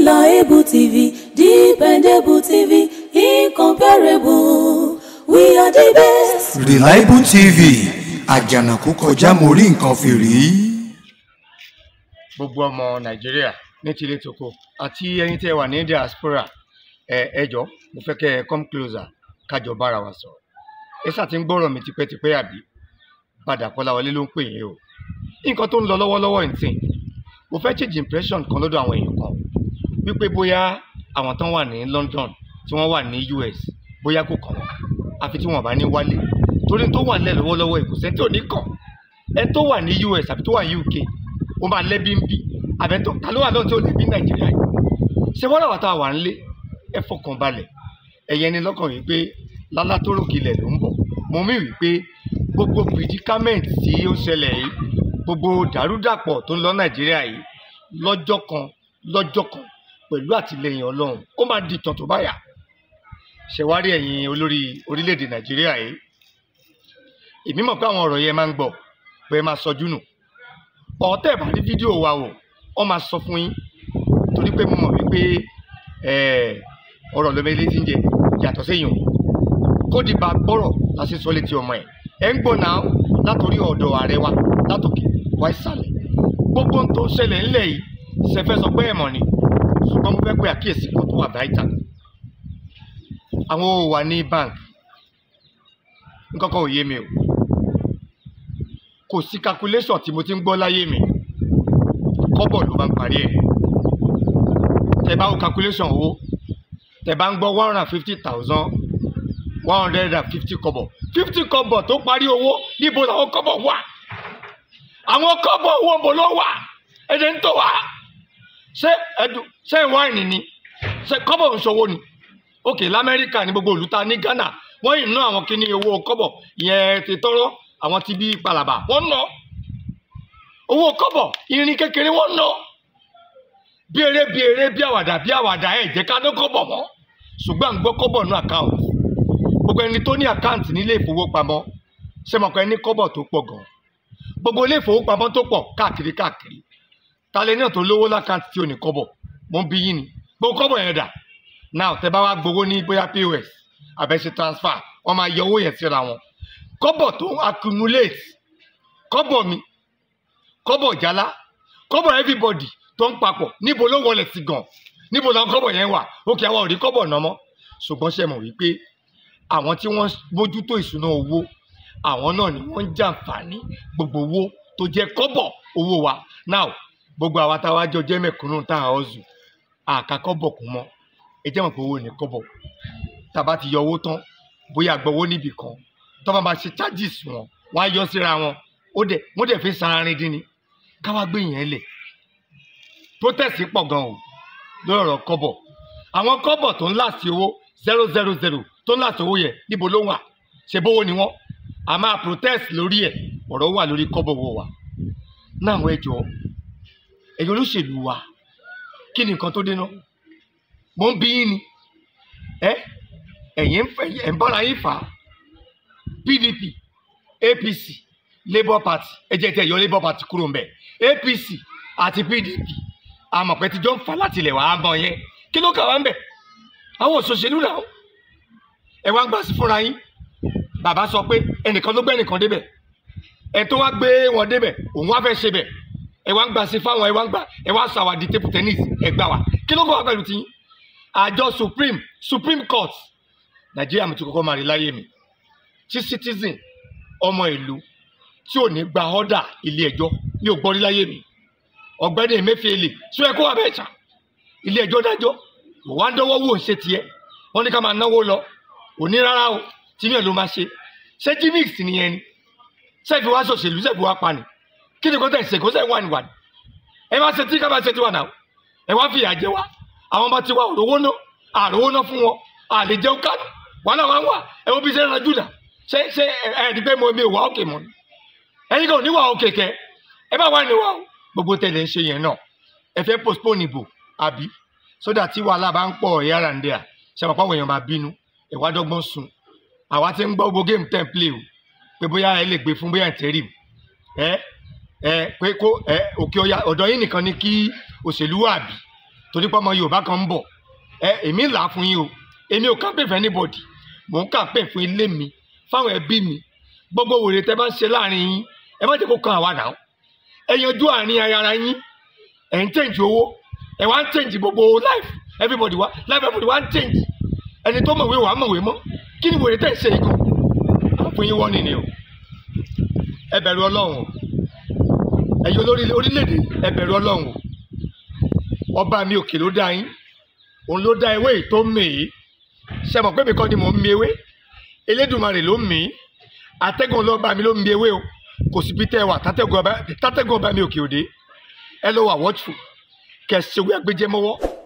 Reliable TV, dependable TV, incomparable. We are the best. Reliable TV àjànàkú kọjá mo rí nǹkan fìrí. gbogbo ọmọ nàìjíríà ní tilé toko àti ẹ̀yin tẹ́ wà ní diaspora ẹ ẹ jọ̀ọ́ mo fẹ́ kẹ́ ẹ come closer kájọ bára wa sọ̀rọ̀ ẹ ṣáà ti ń gbọ́rọ̀ mi tipẹ́tipẹ́ àbí padà kọ́láwọlé ló ń pè yín o nǹkan tó ń lọ lọ́wọ́lọ́wọ́ ìsìn mo fẹ́ change impression kan lọ́dọ̀ àwọn èèyàn kan wípé bóyá àwọn tán wà ní London tí wọ́n wà ní US bóyá kò kàn wọ́n àfi tí wọ́n bá ní wálé torí tó wà nílẹ̀ lọ́wọ́lọ́wọ́ ìkùsẹ́ tí ò ní kàn ẹ tó wà ní US àbí tó wà ní UK ó máa lẹ́bí ń bì àbẹ̀tọ̀ ta ló wà lọ́n tí ò lè bí Nàìjíríà yìí ṣé wọ́n làwọn tá a wà ń lé ẹ fọkàn balẹ̀ ẹ̀yẹ ni lọ́kàn wípé lálá tó rògìlẹ̀ ló ń bọ̀ mo mí wípé gbogbo predicament tí ó ṣẹlẹ̀ yìí gbogbo dàrúdàpọ̀ tó ń lọ Nàìjíríà yìí lọ́jọ́ kan lọ́jọ́ kan pẹ̀lú àtìlẹyìn Ọlọ́run ó máa di ìtàn tó báyà ṣẹ̀wárí ẹ̀yin olórí orílẹ̀-èdè Nàìjíríà yìí èmi mọ̀ pé àwọn ọ̀rọ̀ yẹn máa ń gbọ́ pé ẹ máa sọjú nù ọ̀tẹ̀ bá rí fídíò wa wò wọ́n máa sọ fún yín torí pé mo mọ̀ wípé ọ̀rọ̀ lómi létí ń jẹ yàtọ̀ séyìn o kó di bá gbọ́rọ̀ láti sọ létí ọmọ ẹ̀ ẹ̀ ń gbọ́ náà látòrí ọ̀dọ̀ ààrẹ wa látòkè wá ìsàlẹ̀ gbogbo ohun tó ń ṣẹlẹ̀ ńlẹ̀ yìí ṣẹfẹ́ sọ pé ẹ̀mọ̀ ni ṣùgbọ́n mo fẹ́ pé àkíyèsí kan tó wà báyìí àwọn ò wà ní bank nǹkan kan ò yé mi o kò sí calculation tí mo ti ń gbọ́ láyé mi kọ́bọ̀ ló máa ń parí ẹ̀ tẹ bá wo calculation owó tẹ bá ń gbọ́ one hundred and fifty thousand one hundred and fifty kọ́bọ̀ fifty kọ́bọ̀ tó parí owó níbo làwọn kọ́bọ̀ wà àwọn kọ́bọ̀ owó bò ló wà ẹ̀jẹ̀ ń tò wá ṣé ẹ̀dùn ṣé ìwáìnì ni ṣé kọ́bọ̀ ń ṣòwò ni òkè lamẹ́ríkà ní gbogbo olùta ní Ghana wọ́n yìí ná àwọn kíní owó kọ́bọ̀ ìyẹn ti tọ́rọ́ àwọn ti bí palaba wọ́n ná owó kọ́bọ̀ irin kékeré wọ́n ná bí eré bí eré bí àwàdà bí àwàdà ẹ̀ jẹ́ ká ná kọ́bọ̀ mọ́ ṣùgbọ́n à ń gbọ́ kọ́bọ̀ ní àkáǹtì gbogbo ẹni tó ní àkáǹtì nílé ìfowópamọ́ ṣe mọ̀ pé ẹni kọ́bọ̀ tó pọ̀ gan gbogbo ilé ìfowópamọ́ tó pọ̀ káàkiri káàkiri talẹ̀ náà tó lówó lákáǹtì tí ò ní kọ́bọ̀ mo ń bí yín ni gbogbo kọ́bọ̀ yẹn dà now tẹ bá wá gbowó ní bóyá pos àbẹ̀ṣe transfer wọ́n máa yọ owó yẹn síra wọn kọ́bọ̀ tó ń accumulate kọ́bọ̀ mi kọ́bọ̀ jálá kọ́bọ̀ everybody tó ń papọ̀ níbo ló wọlé sí gan níbo làwọn kọ́bọ̀ yẹn wà òkè àwọn ò rí kọ́bọ̀ náà mọ́ ṣùgbọ́n ṣe mọ̀ wípé àwọn tí wọ́n bójútó ìṣúná owó àwọn náà ni wọ́n ń jàǹfààní gbogbo owó tó jẹ́ kọ́bọ̀ owó wa now gbogbo àwa táwa jọ jẹ́ mẹ̀kúnnù tá a ọ̀zù àká kọ́bọ̀ kún mọ́ ẹ jẹ́ mọ̀ pé owó ní kọ́bọ̀ tàbá ti yọ owó tán bóyá gbọ́wọ́ níbì kan tó bá máa ṣe charges wọn wọ́n á yọ síra wọn ó dẹ̀ wọ́n dẹ̀ fi sararin dín ni káwá gbé yẹn lẹ̀ protest pọ̀ gan o lórí ọ̀rọ̀ kọ́bọ̀ àwọn kọ́bọ̀ tó ń láti owó zero zero zero tó ń láti owó yẹ níbo ló wà ṣe bówó ni wọ́n a máa protest lórí ẹ̀ ọ̀rọ̀ wà lórí kọ́bọ̀ wo wa náà àwọn ẹjọ́ ẹ̀yin olóṣèlú wa kí ni nǹkan tó dé náà mo ń bí yín ni ẹ ẹ̀yin ẹ̀ ń bára yín fà á PDP APC Labour Party ẹ jẹ́ tẹ̀ yọ Labour Party kúrò ń bẹ̀ APC àti PDP àmọ̀pẹ́ tíjọ́ ń fa láti ilẹ̀ wàá mọ̀ yẹn kí ló kà wá ń bẹ̀ àwọn òṣòṣèlú náà ẹ wá ń gbà sí fúnra yín bàbá sọ pé ẹnìkan ló gbé ẹnìkan débẹ̀ ẹ tó wá gbé wọn débẹ̀ òun wá fẹ́ ṣe bẹ̀ ẹ wá ń gbà sí fáwọn ẹ wá ń gbà ẹ wá sọ àwàdì table tennis ẹ gbà wá kí ló kọ́ wá pẹ̀lú tiyín àjọ supreme supreme court nàìjíríà mi ti kọ́kọ́ máa rí láyé mi tí citizen ọmọ ìlú tí ò ní gba ọ́dà ilé ẹjọ́ mi ò gbọ́ rí láyé mi ọ̀gbẹ́ni emefiele sọ ẹ kó wà bẹ́ẹ̀ tà ilé ẹjọ́ dájọ́ wà á dánwọ́ wò ń ṣe tiẹ̀ wọ́n ní ká máa náwó lọ òní rárá o tí mi ò ló máa ṣe ṣé gimmick nìyẹn ni sẹ́ẹ̀fì wá ṣòṣèlú sẹ́ẹ̀fì wá pa ni kí ni kò tẹ̀ ṣe kó sẹ́ẹ̀ wà ní wà ní ẹ máa ṣe tí ká máa ṣe tí wà náà ẹ wá fìyà jẹ wá àwọn bá ti wá òrówó ná àrówó ná fún wọn àlè jẹun kánú wàhálà wà ń wà ẹ wo bí ṣe ń ranjú nà ṣé ṣé ẹ ẹ di pé mo mi ò wá òkè mọ ni ẹ̀yin kan ò ní wà òkè kẹ ẹ bá wà ní wà o gbogbo tẹlẹ ń ṣe yẹn náà ẹ fẹ́ postpone ìbò àbí sódà tí wàhálà bá ń pọ̀ yàrá ń dẹ à ṣe àpapọ̀ àwọn èèyàn máa bínú ẹ wá dọ́gbọ́n sùn àwa ti ń gbọ́ gbogbo game ten play o pé bóyá ẹ lè gbé fún bóyá ìtẹ́rì ẹ ẹ pé kó ẹ òkè ọya ọ̀dọ̀ yín nìkan ni kí òṣèlú wà bí torí pé ọmọ yorùbá kan ń bọ̀ ẹ èmi là á fún yín o èmi ò kàn pè fún anybody mò ń kàn pè fún ilé mi fáwọn ẹbí mi gbogbo wèrè tẹ bá ń ṣe láàrin yín ẹ má jẹ́ kó kan àwa náà ẹ yanjú àárín ara yín ẹ̀ ń change owó ẹ̀ wá ń change gbogbo life everybody wá life everybody wá ń change ẹni tó mọ̀wé wàá mọ̀wé mọ́ kí ni wèrè tẹ̀ ń ṣe yìí gan fún yín wọ́n nìyẹn o ẹ bẹ̀rù ọlọ́run o ẹ̀yin olórí orílẹ̀-èdè ẹ bẹ̀rù ọlọ́run o ọba mi òkè ló dá yín òun ló dá ewé yìí tó mì í ṣe mọ̀ pé mi kọ́ ni mò ń mi ewé elédùnmarè ló mì í atẹ́gùn ọlọ́ba mi ló ń mi ewé o kò sí bí tẹ́ ẹ wà tátẹ́gùn ọba tátẹ́gùn ọba mi òkè òde ẹ lọ wà wọ́tù kẹsìwé agbẹjẹmọwọ́